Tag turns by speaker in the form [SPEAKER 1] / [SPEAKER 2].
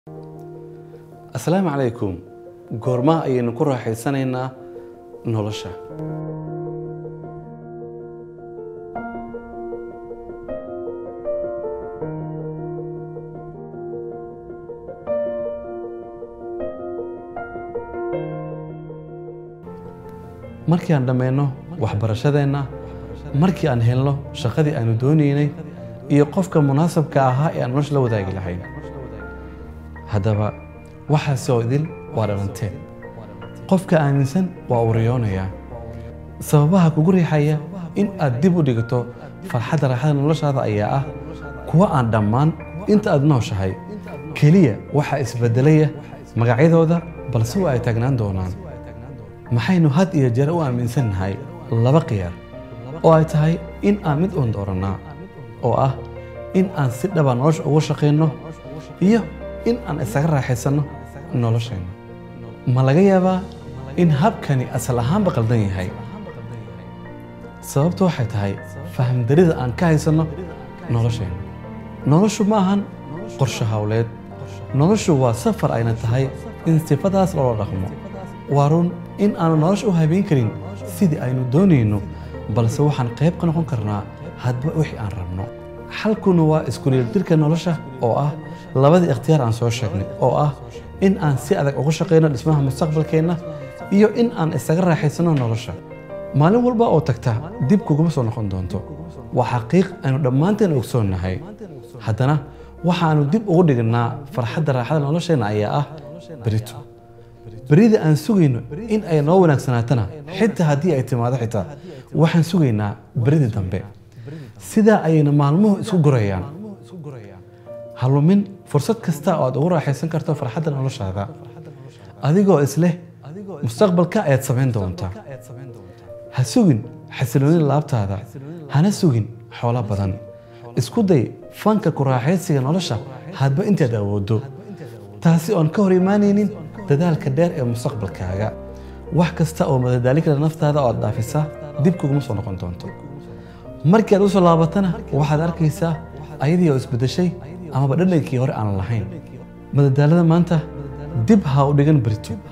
[SPEAKER 1] asalaamu calaykum goormaha ayaynu ku raaxaysanaynaa nolosha markii aan dhammayno waxbarashadeenna markii aan helno shaqadii aanu doonaynay iyo qofka munaasabka ahaa ee aan nolosha la wadaagi lahayn haddaba waxaasi oo idil waa dhalanteen qofka aaminsan waa uu riyoonayaa sababaha kugu riixaya in aad dib u dhigto farxadda raaxada noloshaada ayaa ah kuwa aan dhammaan inta aad nooshahay keliya waxaa isbedelaya magacyadooda balse waa ay taagnaan doonaan maxaynu had iyo jeer u aaminsannahay laba khiyaar oo ay tahay in aan mid uun doorannaa oo ah in aan si dhaba nolosha ugu shaqayno iyo in aan isaga raaxaysanno nolosheenna ma laga yaabaa in habkani asal ahaanba qaldan yahay sababtu waxay tahay fahamdarida aan ka haysanno nolosheenna noloshu ma ahan qorsho hawleed noloshu waa safar ayna tahay in sifadaas loola dhaqmo waa run in aanu nolosha u habeyn karin sidii aynu doonayno balse waxaan qayb ka noqon karnaa hadba wixii aan rabno xalkuna waa iskuliildirka nolosha oo ah labadii ikhtiyaar aan soo sheegnay oo ah in aan si adag uga shaqayno dhismaha mustaqbalkeenna iyo in aan isaga raaxaysanno nolosha maalin walba oo tagta dib kuguma soo noqon doonto waa xaqiiq aynu dhammaanteen ogsoonnahay haddana waxaanu dib ugu dhignaa farxadda raaxada nolosheenna ayaa ah berito berida aan sugayno in ay noo wanaagsanaatana xitaa haddii ay timaado xitaa waxaan sugaynaa beridii dambe sidaa ayayna maalmuhu isku gurayaan ha lumin fursad kasta oo aad ugu raaxaysan karto farxadda noloshaada adigoo isleh mustaqbalka ayaad samayn doontaa ha sugin xasiloonida laabtaada hana sugin xoolo badan isku day fanka ku raaxaysiga nolosha hadba intaad awooddo taasi oon ka hor imaanaynin dadaalka dheer ee mustaqbalkaaga wax kasta oo madadaali kara naftaada oo aad dhaafisa dib kuguma soo noqon doonto markii aad u soo laabatana waxaad arkaysaa ayadii oo isbeddeshay amaba dhadhankii hore aan lahayn madadaalada maanta dib ha u dhigan berito